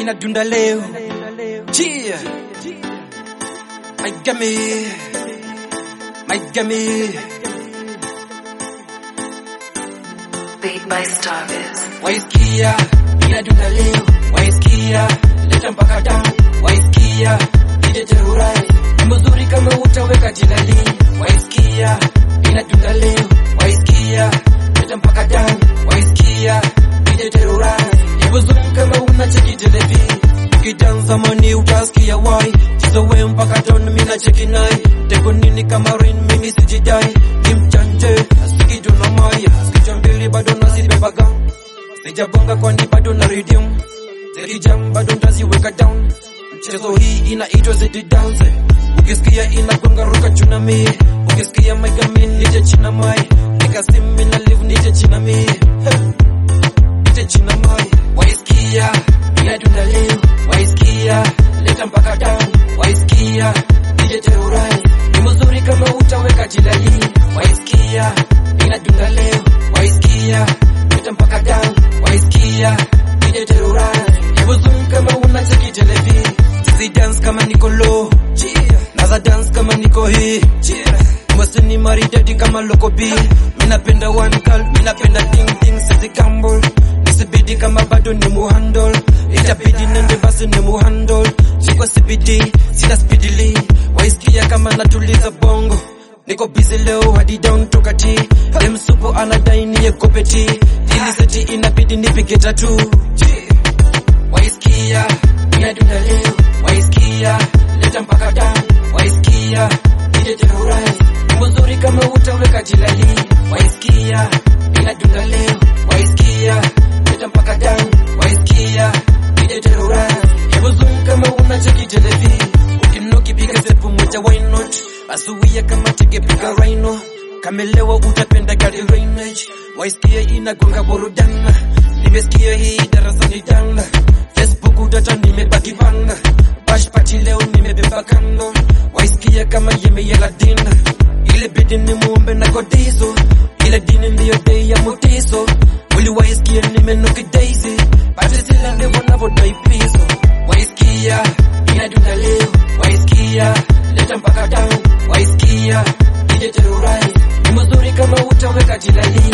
inadunda leo Chia Maigami Maigami Beat by Starbiz. Waisikia inadunda leo Waisikia leta mpaka damu Waisikia ije terrorize ni mzuri kama utaweka jilali Waisikia inadunda leo Waisikia leta mpaka damu Waisikia ije terrorize ni mzuri kama unacheki televi Ukidanza mani utasikia wai Chizowe mpaka don mina cheki nai Teko nini kama rain mimi sijidai Ni mchanje sikijuna maya Sikija mbili bado nazibebaga Sijabonga kwani bado na rhythm Zikijam bado ntaziweka down Mchezo hii inaitwa zidi dance Ukisikia inagonga ruka tsunami Ukisikia maigami nije china mai Nikasimi na live nije china mi Hey nije china mai Waisikia inadunda leo Waisikia leta mpaka down Waisikia nije terrorize Ni mzuri kama utaweka jilali Waisikia inadunda leo Waisikia leta mpaka down Waisikia nije terrorize Ni mzuri kama unacheki televi Sisi dance kama niko low Naza dance kama niko hii Mwasini maridadi kama loko B Minapenda one girl, minapenda ding ding Sisi gamble Nisibidi kama bado ni muhandle Itabidi nende basi ni muhandle Siko CBD, sina speedily Waisikia kama natuliza bongo Niko busy leo hadi down toka T Dem supo anadai niye kopeti Ili seti inabidi nipige tatu Waisikia inadunda leo Waisikia leta mpaka damu Waisikia nije terrorize ni mzuri kama utaweka jilali Waisikia inadunda leo Waisikia leta mpaka damu Waisikia nije terrorize ni mzuri kama unacheki televi Ukinoki piga sepu moja why not Asuia kama tege piga rhino Kamelewa utapenda gari rainage Waisikia inagonga burudana Nimesikia hii darasani danga Facebook data nimebaki panga Bash party leo nimebeba kando Waisikia kama yemeyela dina Ile bidi ni muombe na godizo Ile dini ndiyo day ya mutiso Wili waisikia nimenuki daisy Bati sila ndi wanavodai piso Waisikia inadunda leo Waisikia leta mpaka down Waisikia ije terrorize Ni mzuri kama utaweka jilali